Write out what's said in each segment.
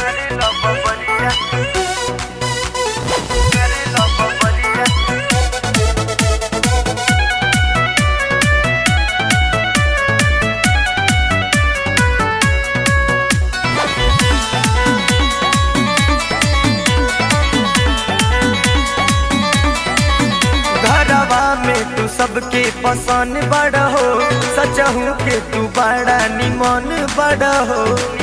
करे लो बबरिया करे लो बबरिया घरवा में तू सबके पसंद बड़ हो सचहू के तू बड़ा निमन बड़ हो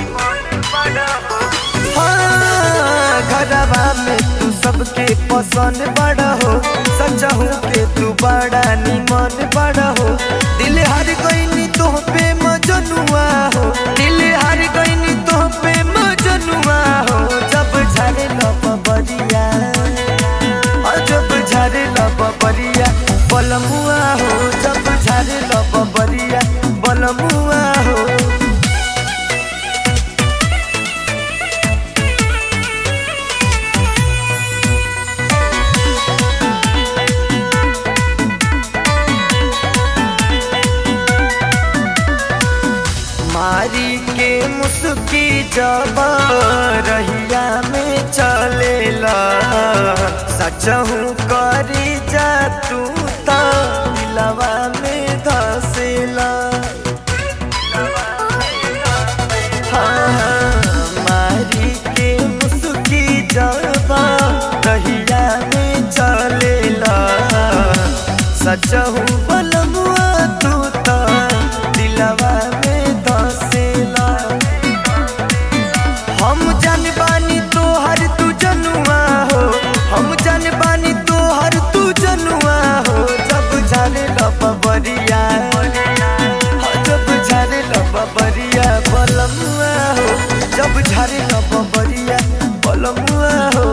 हाँ, घरवा में तू सबके पसंद बड़ हो सचहू के तू बड़ा निमन बड़ हो दिल हर गईनी तो पे मजनुआ हो दिल हर गईनी तो पे मजनुआ हो जब झरे बबरिया जब झरे बबरिया बलमुआ हो जब झरे बबरिया बलमुआ हो मारी के मुस्की जब रहिया में चलेला सचहू करी जा तू तो दिलवा में धसेला हाँ, हाँ, मारी के मुस्की जब रहिया में चलेला सचहू बलमुआ तू तो दिलवा में धसेला हम जान बानी तो हर तू जनुआ हो हम जान बानी तो हर तू जनुआ हो जब जाने बबरिया जब झारे बबरिया बलमुआ हो जब झारे बबरिया बलमुआ हो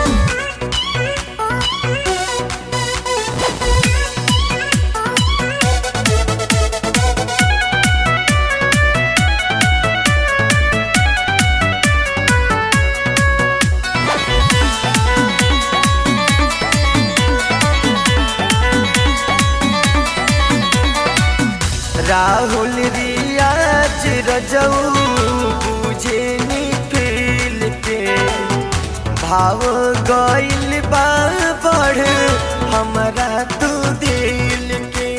राहुल रियाज रजऊ बुझे नी फील के भाव गइल बा बढ़ हमरा तू दिल के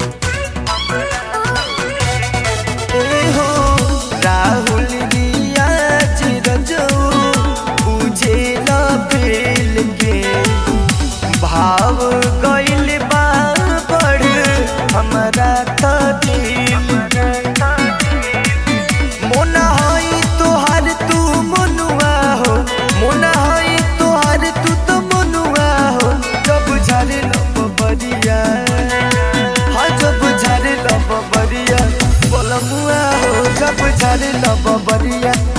ए हो राहुल रियाज रजऊ बुझे ला फील के भाव गइल बा बढ़ हमरा त दिल के मोना हई तोहार तू मनुआ हो मोना हई तोहार तू तो मनुआ हो जब झारे बबरिया हाँ जब झारे बबरिया बोलमुआ हो जब झारे बबरिया